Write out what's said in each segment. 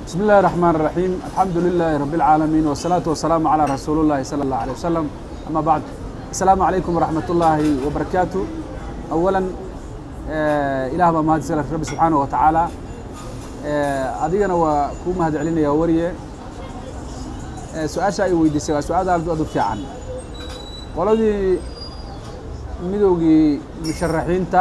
بسم الله الرحمن الرحيم الحمد لله رب العالمين والصلاة والسلام على رسول الله صلى الله عليه وسلم أما بعد السلام عليكم ورحمة الله وبركاته أولا آه إله ما مهد سلف رب سبحانه وتعالى آه أدينا وكوما هاد علينا يا وريه آه سؤال شيء ويدي سؤال هذا أدو في عن qoladii midowgii musharaxiinta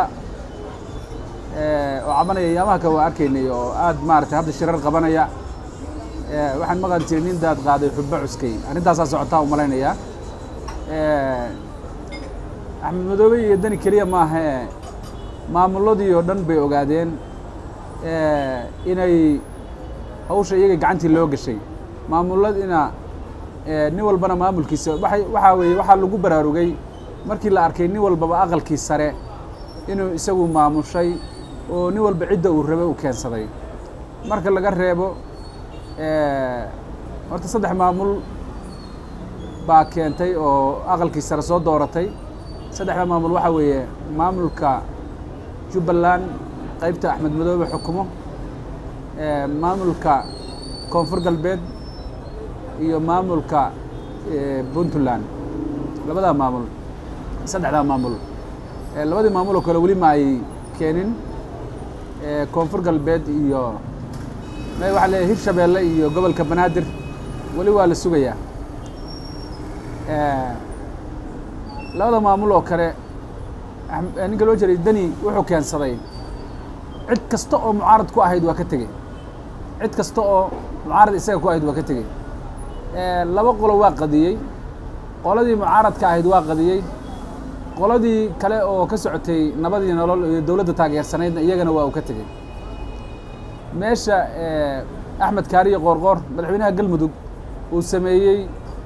oo cabanaya yaamaha waa arkaynay oo aad maaragtay hadda shirar qabanaya waxaan maqli jiray nin daad qaaday xubbo cuskay arrintaasaa socotaa u malaynayaa axmed madoobe iyo dani keliya maaha maamulladii oo dhan bay ogaadeen inay hawsha iyaga gacantii loo gashay maamulladina nin walbana maamulkiisa waay waxaa weeye waxaa lagu baraarugay markii la arkay nin walbaba aqalkii sare inuu isagu maamushay oo nin walba cidda uu rabay uu keensaday marka laga reebo horta saddex maamul baa keentay oo aqalkii sare soo dooratay saddexda maamul waxaa weeye maamulka jubbaland qaybta axmed madoobe xukumo maamulka koonfur galbeed iyo maamulka puntland labadaa maamul saddexdaa maamul labadii maamul oo kale weli ma ay keenin koonfur galbeed iyo waxaa leeyahy hirshabeelle iyo gobolka banaadir weli waa la sugayaa labada maamul oo kale ninka loo jeray deni wuxuu keensaday cid kasta oo mucaarad ku ahayd waa ka tegey cid kasta oo mucaarad isaga ku ahayd waa ka tegey laba qolo waa qadiyey qoladii mucaaradka ahayd waa qadiyey qoladii kale oo ka socotay nabadii nolol iyo dowladda taageersanaydna iyagana waa uu ka tegey meesha axmed kaariye qoorqoor madaxweynaha galmudug uu sameeyey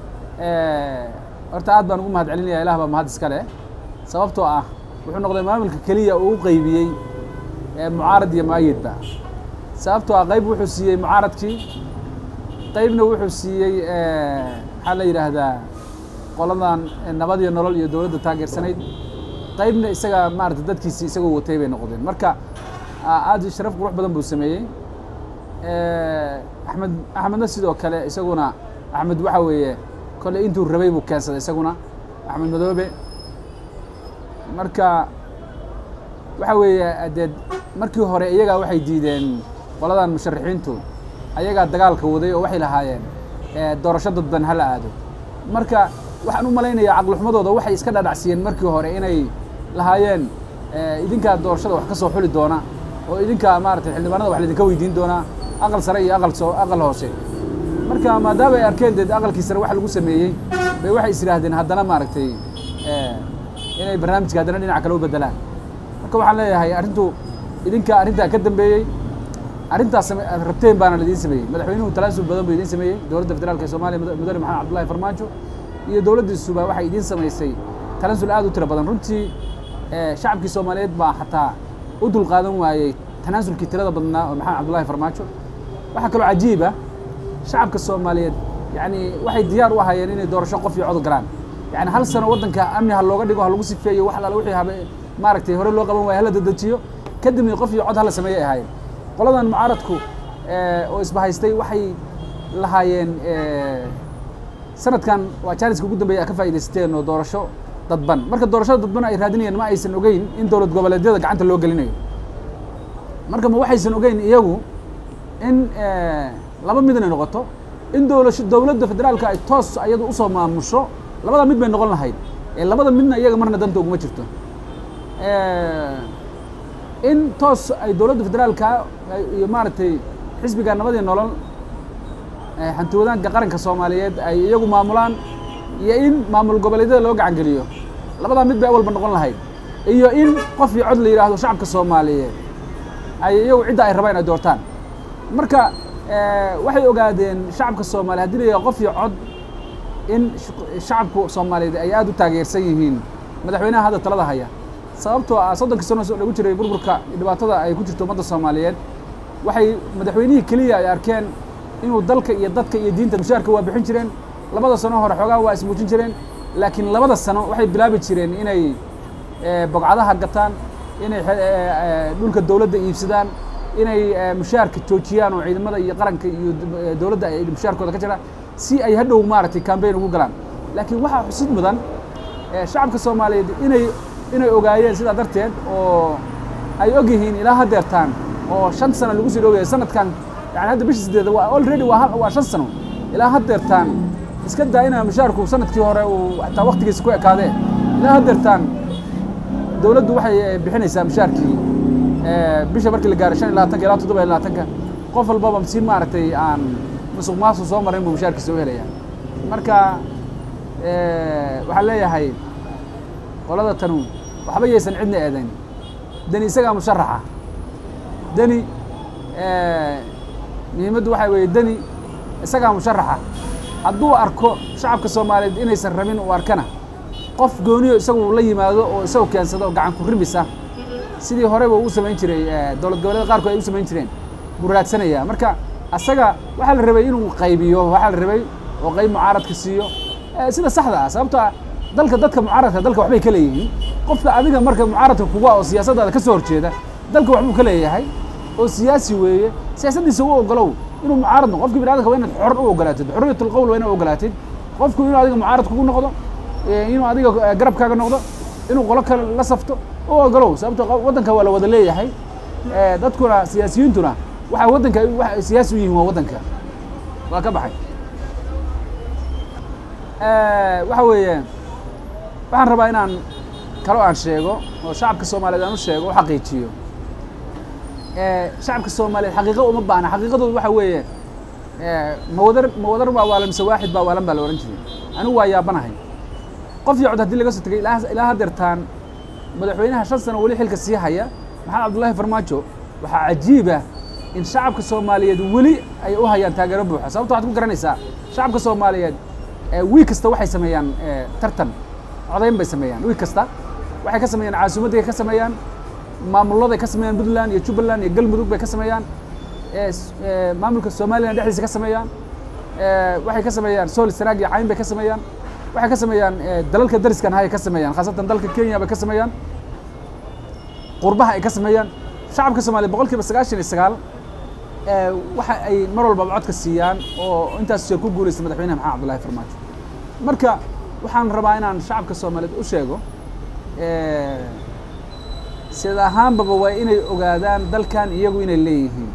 horta aad baan ugu mahad celinaya ilah baa mahad iska leh sababtoo ah wuxuu noqday maamulka keliya uu u qeybiyey mucaarad iyo maayidba sababtoo ah qayb wuxuu siiyey mucaaradkii qaybna wuxuu siiyey maxaa la yidhaahdaa qoladan nabad iyo nolol iyo dowladda taageersanayd qaybna isaga maarata dadkiisi isagoo watay bay noqdeen marka aad sharaf qurux badan buu sameeyey axmed axmedna sidoo kale isaguna axmed waxa weeye kolley intuu rabay buu keensaday isaguna axmed madoobe marka waxa weeye dee markii hore iyagaa waxay diideen qoladan musharaxiintu ayagaa dagaalka waday oo waxay lahaayeen doorasho dadban hala aado marka waxaan u malaynayaa caqlixumadooda waxay iska dhadhacsiiyeen markii hore inay lahaayeen idinkaa doorashada wax ka soo xuli doona oo idinkaa maaratay xildhibaanada wax laydinka weydiin doonaa aqal sare iyo aqal soo aqal hoose marka maadaama ay arkeen dee aqalkii sare wax lagu sameeyey bay waxay is yidhaahdeen haddana maaragtay inay barnaamijka haddana dhinac kale u beddelaan marka waxaan leeyahay arrintu idinkaa arrintaa ka dambeeyey arrintaas rabteen baana laidiin sameeyey madaxweynuhu talaasul badan buu idiin sameeyey dowladda federaalka ee soomaliya mudane maxamed cabdullahi farmaajo iyo dowladdiisuba waxay idiin samaysay tanaasul aad u tiro badan runtii shacabkii soomaaliyeed baa xataa u dul qaadan waayey tanaasulkii tirada badnaa oo maxamed cabdullahi farmaajo waxaa kaloo cajiiba shacabka soomaaliyeed yani waxay diyaar u ahaayeen inay doorasho qof iyo cod galaan yani hal sano waddanka amni ha looga dhigo ha lagu sifeeyo wax alaala wixii habe maaragtay hore loo qaban waaya hala dedejiyo kadibna qof iyo cod hala sameeyay ahaayeen qoladan mucaaradku oo isbahaystay waxay lahaayeen sanadkan waa jaaniska ugu dambeeya ka faa'idaysteen oo doorasho dadban marka doorashada dadban ay raadinayeen ma aysan ogeyn in dowlad goboleedyada gacanta loo gelinayo marka ma waxaysan ogeyn iyagu in laba mid inay noqoto in dowlasho dowladda federaalka ay toos ayadu usoo maamusho labada mid bay noqon lahayd ee labada midna iyaga marna danta uguma jirto in toos ay dowladda federaalka iyo maaragtay xisbiga nabadii nolol hanti wadaanka qaranka soomaaliyeed ay iyagu maamulaan iyo in maamul goboleedyada loo gacan geliyo labadaa mid bay awalba noqon lahayd iyo in qof iyo cod la yidhaahdo shacabka soomaaliyeed ay iyagu cidda ay rabaan ay doortaan marka waxay ogaadeen shacabka soomaaliya hadii la yidhahdo qof iyo cod in shacabku soomaaliyeed ay aad u taageersan yihiin madaxweynaha hadda talada haya sababtoo ah soddonkii sano lagu jiray burburka dhibaatada ay ku jirto ummadda soomaaliyeed waxay madaxweynihii keliya ay arkeen inuu dalka iyo dadka iyo diinta mushaarka waa bixin jireen labada sano hore xoogaa waa ismuujin jireen laakiin labada sano waxay bilaabi jireen inay bogcadaha gataan inay dhulka dowladda iibsadaan inay mushaarka joojiyaan oo ciidamada iyo qaranka iyo dowladda ay mushaarkooda ka jiraan si ay hadhow maaragtay cambaign ugu galaan laakiin waxaa xusid mudan shacabka soomaaliyeed inay inay ogaayeen sidaa darteed oo ay og yihiin ilaa haddeertaan oo shan sano lagu sii dhowyahay sanadkan yani hadda bisha sideeda waa already waa waa shan sano ilaa haddeertaan iska daa inaa mushaarku sanadkii hore uu hataa waktigiisa ku ekaadee ilaa haddeertaan dowladdu waxay bixinaysaa mushaarkii bisha markii la gaaray shan iyo labaatanka ilaa toddoba iyo labaatanka qof walbaba si maaragtay aan musuq maasuq soo marin buu mushaarkiisa u helaya marka waxaan leeyahay qolada tanu waxba yaysan cidna eedayn deni isagaa musharaxa deni muhiimaddu waxaa weeye deni isagaa musharaxa hadduu arko shacabka soomaaliyeed inaysan rabin uu arkana qof gooniyo isagu la yimaado oo isagu keensado oo gacan ku rimisa sidii horeba uu samayn jiray dowlad goboleeda qaarkood ay u samayn jireen buu raadsanayaa marka asaga waxaa la rabay inuu qaybiyo waxaa la rabay oo qayb mucaaradka siiyo sida saxda ah sababto ah dalka dadka mucaaradka dalka waxbay ka leeyihiin qofka adiga marka mucaaradka kuga oo siyaasaddaada ka soo horjeeda dalka waxbuu ka leeyahay oo siyaasi weeye siyaasaddiisa u ogolow inuu mucaarad noqo qofki biniadamka waa inaad xor u ogolaatid xurriyatul qowl waa inaad ogolaatid qofku inuu adiga mucaarad kugu noqdo inuu adiga garabkaaga noqdo inuu qolo kale la safto u ogolow sababto waddanka waa la wada leeyahay dadkuna siyaasiyiintuna waxaa waddanka siyaasi u yihiin waa waddanka waa ka baxay waxa weeye waxaan rabaa inaan kalo aan sheego oo shacabka soomaaliyeed aan u sheego u xaqiijiyo shacabka soomaaliyeed xaqiiqo uma baahna xaqiiqadoodu waxa weeye mawadar mawadar baa waalan mise waaxid baa waalan baa la ohan jiray anigu waa yaabanahay qof iyo cod haddii laga soo tegay ilaa ilaa haddeertaan madaxweynaha shan sano weli xilka sii haya maxamed cabdullaahi farmaajo waxaa cajiiba in shacabka soomaaliyeed weli ay u hayaan taageero buuxa sababto waxaad ku garanaysaa shacabka soomaaliyeed wiig kasta waxay sameeyaan tartan codayn bay sameeyaan wiig kasta waxay ka sameeyaan caasimadday ka sameeyaan maamuladay ka sameeyaan puntland iyo jubbaland iyo galmudug bay ka sameeyaan maamulka somalilan dhexdiisa ka sameeyaan waxay ka sameeyaan sool sanaag iyo cayn bay ka sameeyaan waxay ka sameeyaan dalalka dariskan hay ka sameeyaan khaasatan dalka kenya bay ka sameeyaan qurbaha ay ka sameeyaan shacabka soomaliya boqol kiiba sagaashan iyo sagaal waxa ay mar walbaba codka siiyaan oo intaas jeer ku guulaysta madaxweynaha maxamed cabdullahi farmaajo marka waxaan rabaa inaan shacabka soomaaliyeed u sheego sida ahaanbaba waa inay ogaadaan dalkan iyagu inay leeyihiin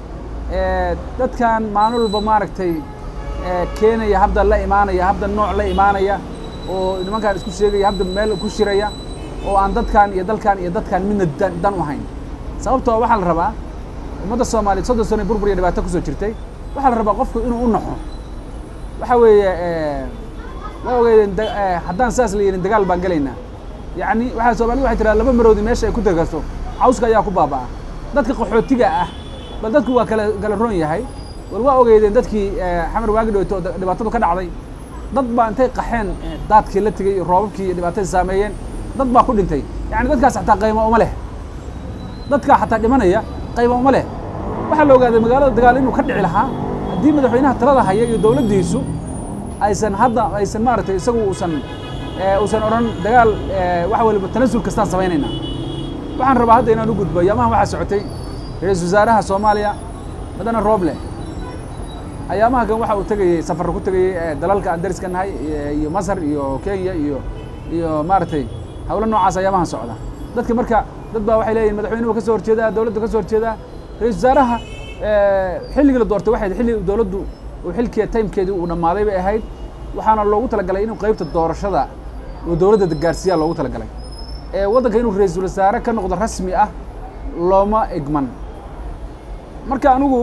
dadkan maalin walba maaragtay keenaya habda la imaanaya habda nooc la imaanaya oo nimankaan isku sheegaya habda meel ku shiraya oo aan dadkan iyo dalkan iyo dadkan midna dan u hayn sababtoo waxaa la rabaa ummadda soomaaliyeed soddon sano burbur iyo dhibaato kusoo jirtay waxaa la rabaa qofku inuu u naxo waxa weeye waa ogeydeen haddaan saas la yidhin dagaal baan gelaynaa yacni waxaa soomaalida waxay tiraa laba maroodi meesha ay ku degaso cawska ayaa ku baaba'a dadka qaxootiga ah bal dadku waa kala kala roon yahay bal waa ogeydeen dadkii xamar waagi dhowto dhibaatadu ka dhacday dad baa intay qaxeen daadkii la tegey roobabkii iyo dhibaatadii saameeyeen dad baa ku dhintay yacni dadkaas xataa qaymo uma leh dadkaa xataa dhimanaya qaymo uma leh waxaa la ogaaday magaalada dagaal inuu ka dhici lahaa haddii madaxweynaha talada haya iyo dowladdiisu aysan hadda aysan maaragtay isagu uusan uusan odhan dagaal wax waliba tanasul kastaan samaynaynaa waxaan rabaa hadda inaan u gudbo ayaamahan waxaa socotay ra-iisul wasaaraha soomaaliya madana rooble ayaamaha kan waxa uu tegayey safarra ku tegayey dalalka aan dariska nahay iyo masar iyo kenya iyo iyo maaragtay hawlo noocaas ayaamahan socda dadka marka dad baa waxay leeyihin madaxweynuhu ka soo horjeedaa dowladdu ka soo horjeedaa ra-isul wasaaraha xilligii la doortay waxay xilli dowladdu uu xilkii timekeedii uu dhammaaday bay ahayd waxaana loogu talagalay inuu qaybta doorashada uu dowladda gaarsiiyaa loogu talagalay waddanka inuu ra-iisul wasaare ka noqdo rasmi ah looma egman marka anigu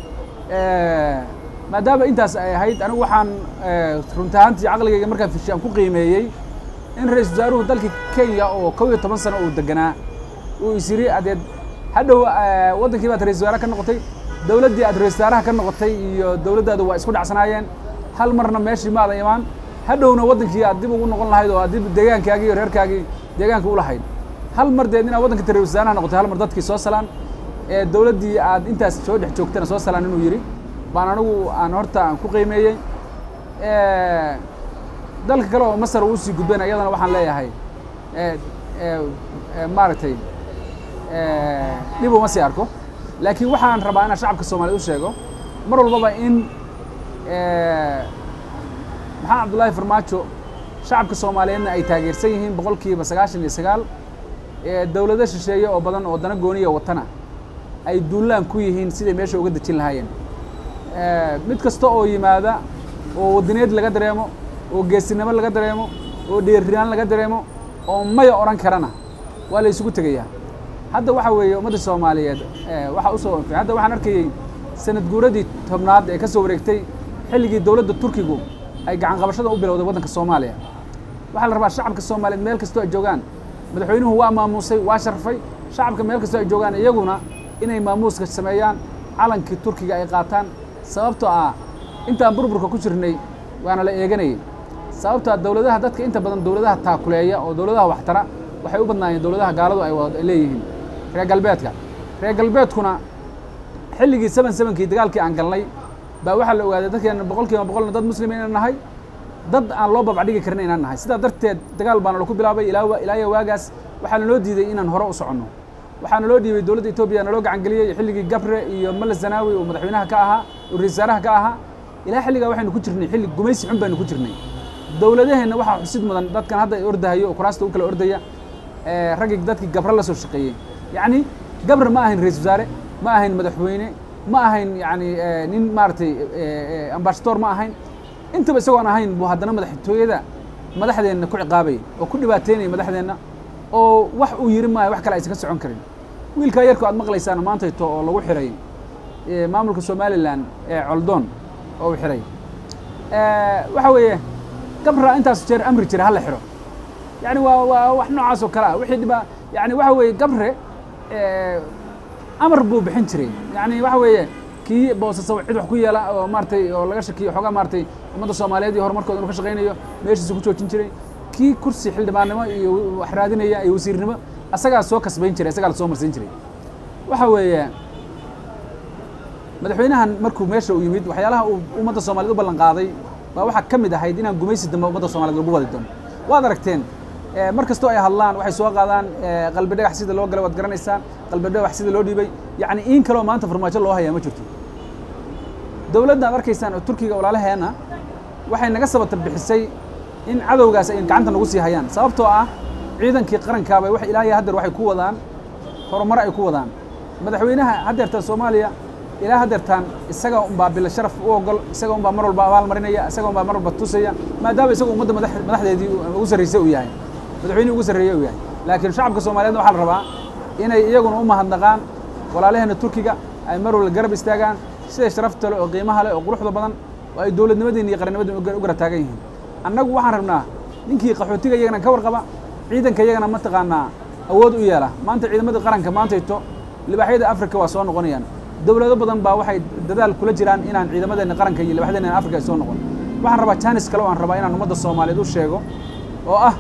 maadaama intaas ay ahayd anigu waxaan runta ahaantii caqligayga markaan fishi aan ku qiimeeyey in ra-iisul wasaaruhu dalkii kenya oo kow iyo toban sano uu deganaa uu is yiri adeed hadhow waddankii baad ra-isul wasaare ka noqotay dowladdii aad ra-isul wasaaraha ka noqotay iyo dowladdaadu waa isku dhacsanaayeen hal marna meeshii maada imaan hadhowna waddankii aad dib ugu noqon lahayd oo aad dib deegaankaagii iyo reerkaagii deegaanka u lahayd hal mar deed inaad waddanka ra-isul wasaaraha noqotay hal mar dadkii soo salaan ee dowladdii aad intaas soo dhex joogtana soo salaan inuu yidhi baan anigu aan horta aan ku qiimeeyey dalka kale oo masar uu sii gudbayn ayadana waxaan leeyahay maaragtay dhib uma sii arko laakiin waxaan rabaa inaan shacabka soomaaliyed u sheego mar walbaba in maxamed cabdullaahi farmaajo shacabka soomaaliyeedna ay taageersan yihiin boqol kiiba sagaashan iyo sagaal dowlado shisheeye oo badan oo dana gooniya watana ay duulaan ku yihiin siday meesha uga dejin lahaayeen mid kasta oo yimaada oo wadaneed laga dareemo oo geesinimo laga dareemo oo dheerinaan laga dareemo oo maya odhan karana waa la isugu tegayaa hadda waxa weeye ummadda soomaaliyeed waxaa usoo anfay hadda waxaan arkayey sanad guuradii tobnaad ee ka soo wareegtay xilligii dowladda turkigu ay gacan qabashada u bilowday waddanka soomaaliya waxaa la rabaa shacabka soomaaliyeed meel kastoo ay joogaan madaxweynuhu waa maamuusay waa sharfay shacabka meel kastoo ay joogaan iyaguna inay maamuuska sameeyaan calankii turkiga ay qaataan sababtoo ah intaan burburka ku jirnay waana la eeganayay sababtoo ah dowladaha dadka inta badan dowladaha taakuleeya oo dowladaha waxtara waxay u badnaayeen dowladaha gaaladu ay wada leeyihiin reer galbeedka reer galbeedkuna xilligii seven sevenkii dagaalkii aan galnay baa waxaa la ogaaday dadkeena boqol kiiba boqolna dad muslima inaan nahay dad aan loo babcdhigi karin inaan nahay sidaa darteed dagaal baana laku bilaabay ilaa ilaayo waagaas waxaa naloo diiday inaan hore u soconno waxaa naloo dhiibay dowladda etoobiya naloo gacan geliyey xilligii gabre iyo male zanaawi oo madaxweynaha ka ahaa oo ra-isul wasaaraha ka ahaa ilaa xilligaa waxaynu ku jirnay xilli gumaysi xun baynu ku jirnay dowladaheenna waxaa xusid mudan dadkan hadda ordahayo oo kuraasta u kala ordaya raggii dadkii gabre la soo shaqeeyey yacni gabre ma ahayn ra-isul wasaare ma ahayn madaxweyne ma ahayn yani nin maaragtay ambasador ma ahayn intaba isagoon ahayn buu haddana madaxtooyada madaxdeenna ku ciqaabayay oo ku dhibaateynaya madaxdeenna oo wax uu yiri maayo wax kale aysan ka socon karin wiilkaa yarko aad maqlaysaan maantayto oo lagu xiray maamulka somalilan ee coldoon oo uu xiray waxa weeye gabra intaas jeer amri jira hala xiro yani waa waa wax noocaas oo kale ah wixii dhibaa yani waxa weeye gabre amar buu bixin jiray yani waxa weeye kii boosasa cid wax ku yeela oo maaratay oo laga shakiyo xoogaa maaratay ummadda soomaaliyeed iyo horumarkooda inu ka shaqaynayo meeshiisa ku joojin jiray kii kursi xildhibaannimo iyo wax raadinaya iyo wasiirnimo asagaa soo kasbayn jiray asagaa la soo marsiin jiray waxa weeye madaxweynahan markuu meesha u yimid waxyaalaha uu ummadda soomaaliyed u ballan qaaday baa waxaa ka mid ahayd inaan gumaysi dambe ummadda soomaliyeed lagu wadi doono waad aragteen mar kastoo ay hadlaan waxay soo qaadaan qalbi dhagax sida loo galay waad garanaysaan qalbi dhagax sida loo dhiibay yacni in kaloo maanta farmaajo loo hayaa ma jirto dowladda ad arkaysaan oo turkiga walaalaheena waxay naga sabata bixisay in cadowgaas ay gacanta nagu sii hayaan sababtoo ah ciidankii qarankaaba wax ilaahay haddeer waxay ku wadaan horumar ay ku wadaan madaxweynaha haddeertaan soomaaliya ilaa haddeertaan isaga unbaa bila sharaf u ogol isaga unbaa mar walba abaal marinaya isaga unbaa mar walba tusaya maadaama isaga ummadda madaxdeedii ugu sarraysay uu yahay madaxweynihii ugu sarreeyey uu yahay laakiin shacabka soomaaliyeedna waxaa la rabaa inay iyaguna u mahadnaqaan walaalaheena turkiga ay mar walba garab istaagaan sida sharafta leh oo qiimaha leh oo quruxda badan oo ay dowladnimadeenna iyo qarannimadeen u gara taagan yihiin annagu waxaan rabnaa ninkii qaxootiga iyagana ka warqaba ciidanka iyagana mataqaanaa awood u yeela maanta ciidamadii qaranka maantayto libaaxyada afrika waa soo noqonayaan dowlado badan baa waxay dadaal kula jiraan inaan ciidamadeenna qaranka iyo libaaxyadeena afrika ay soo noqon waxaan rabaa jaanis kale oo aan rabaa inaan ummadda soomaaliyeed u sheego oo ah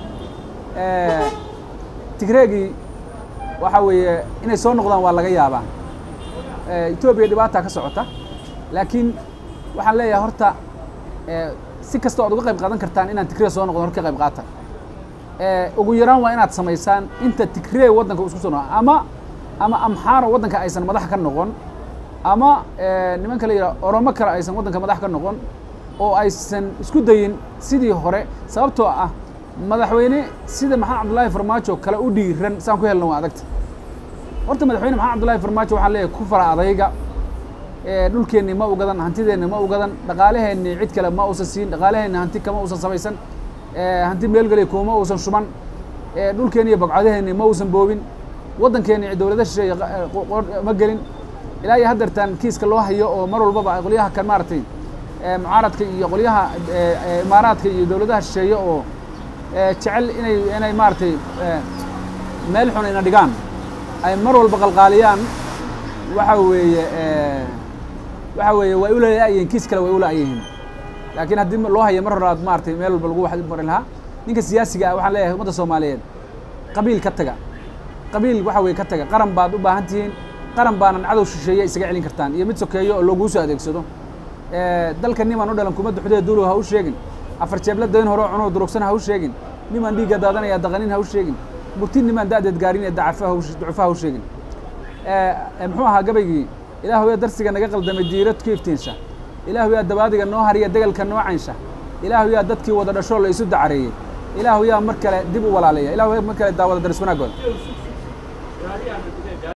tigreegii waxa weeye inay soo noqdaan waa laga yaabaa etoobiya dhibaataa ka socota laakiin waxaan leeyahay horta si kasta oad uga qayb qaadan kartaan inaan tigree soo noqdon hor ka qayb qaata ugu yaraan waa inaad samaysaan inta tigree waddanka isku soo noqon ama ama amxaaro waddanka aysan madax ka noqon ama nimanka la yidhaha oromo kale aysan waddanka madax ka noqon oo aysan isku dayin sidii hore sababtoo ah madaxweyne sida maxamed cabdullaahi farmaajo kale u dhiiran saan ku helna waa adagta horta madaxweyne maxamed cabdullaahi farmaajo waxaan leeyahay ku fara adayga dhulkeenni ma u gadan hantideenni ma u gadan dhaqaalaheenni cid kale ma uusan siin dhaqaalaheenni hanti kama uusan samaysan hanti meelgelay kuma uusan shuban dhulkeenni iyo bagcadaheenni ma uusan boobin waddankeenni dowlada shisheeye ma gelin ilaa iyo haddeertaan kiiska loo hayo oo mar walbaba qolyaha kan maaragtay mucaaradka iyo qolyaha imaaraadka iyo dowladaha shisheeye oo jecel inay inay maaragtay meel xun ina dhigaan ay mar walba qalqaaliyaan waxa weeye waxa weeye way ulaayihiin kiis kale way ulaayihiin laakiin haddii loo haya mar hore aad maaragtay meel walba lagu wax mari lahaa ninka siyaasiga ah waxaan leeyahay ummadda soomaaliyeed qabiil ka taga qabiil waxa weeye ka taga qaran baad u baahan tihiin qaran baanan cadow shisheeye isaga celin kartaan iyo mid sokeeyo oo laguu soo adeegsado dalka nimaan u dhalan kuma duxdee duulow ha u sheegin afar jeebla dayn hore oo cunoo durugsan ha u sheegin nimaan dhiigga daadanaya daqanin ha u sheegin murti nimaan da'deed gaarin ee dacafa ducufa ha u sheegin muxuu ahaa gabaygii ilaahu yaa darsiga naga qaldamay diirad ku iftiinsa ilaahu yaa dabaadiga noo hariya degalka noo caysha ilaahu yaa dadkii wada dhashoo la isu dacareeyey ilaahu yaa mar kale dib u walaaleeya ilaahu yaa mar kale daawada daris wanaagood